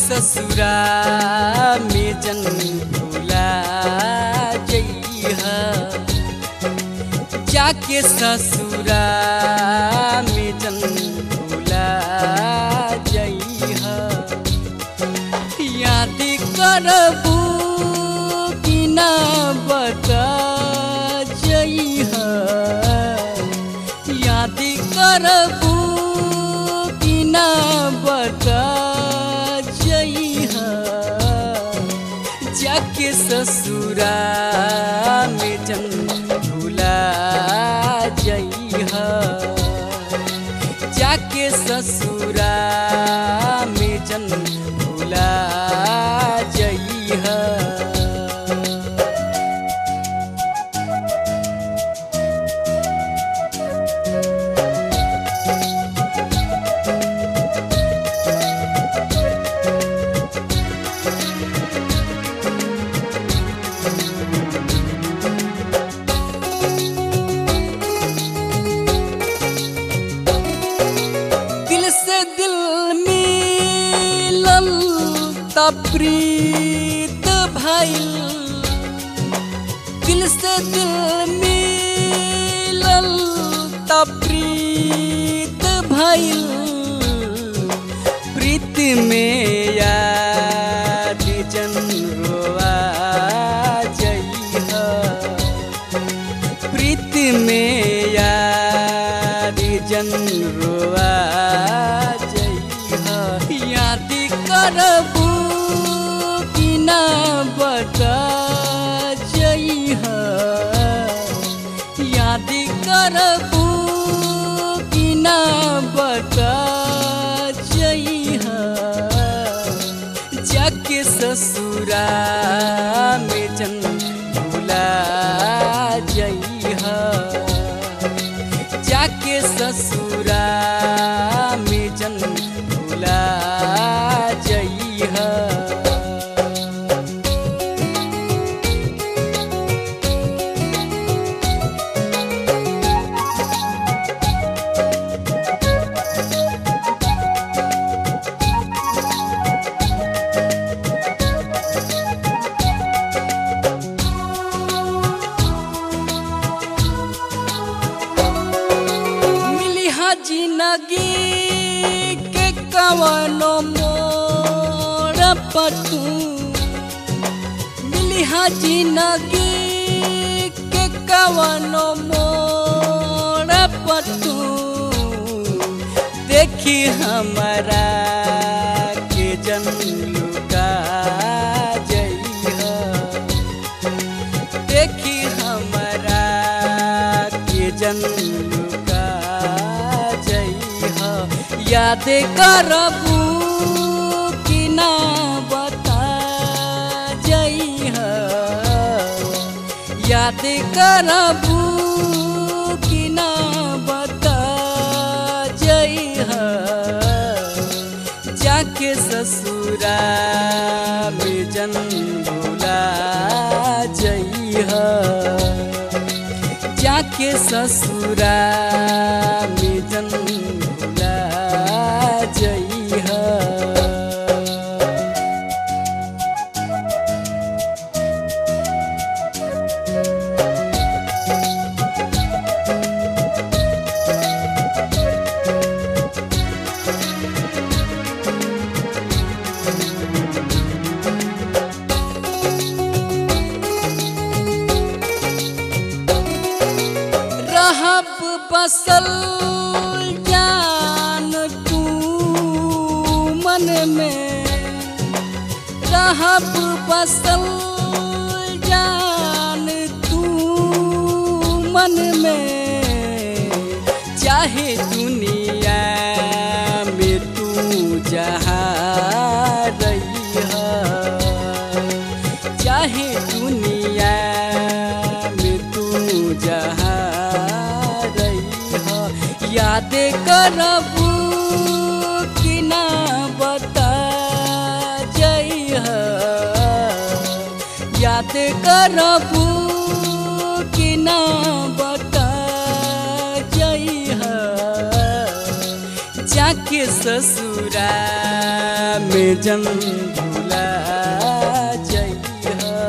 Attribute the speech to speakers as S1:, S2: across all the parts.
S1: ससुरा में जन भूला जइहा जाके ससुरा में जन भूला जइहा याद करबू कि ना बता जइहा याद करबू कि ना बता जइहा जाके ससुरा में जन भूला जइहा जाके ससुरा में जन भूला जइहा दिल से दिल मिलल त प्रीत भइल दिल से दिल मिलल त प्रीत भइल प्रीत में याद जन रोआ जइहा प्रीत में याद जन रोआ जइहा याद करबू कि ना बता जइहा याद करबू कि ना बता जइहा जाके ससुरा में जन भूला जइहा जाके ससुरा में जन भूला जइहा मिली हा जिंदगी के कवनो मोर पतू मिली हा जिंदगी के कवनो मोर पतू देखी हमारा के जन लुका जइहा देखी हमारा के जन लुका जइहा याद करबू कि ना बता जइहा याद करबू कि ना बता जइहा जाके ससुरा में जन भूला जइहा जाके ससुरा में जन भूला जइहा रहब बसल जान तू मन में रहब बसल जान तू मन में चाहे दुनिया में तू जहाँ रहिहा चाहे दुनिया में तू जहाँ रहिहा याद करबू कि ना बता जइहा याद करबू कि ना बता जइहा जाके ससुरा में जन भूला जइहा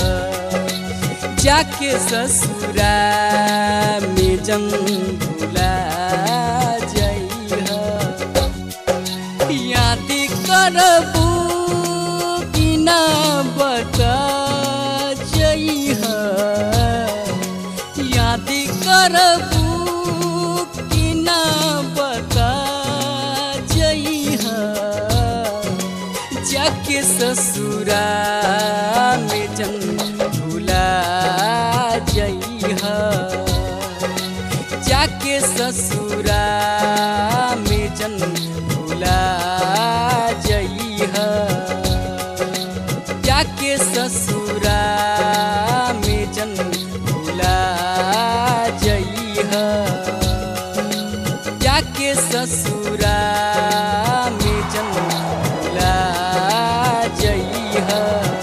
S1: जाके ससुरा में जन भूला जइहा याद करबू कि ना बता जइहा याद करबू कि ना बता जइहा जाके ससुरा में जन भूला जइहा जाके ससुरा में जन भूला जइहा जाके ससुरा में जन भूला जइहा जाके ससुरा में जन भूला जइहा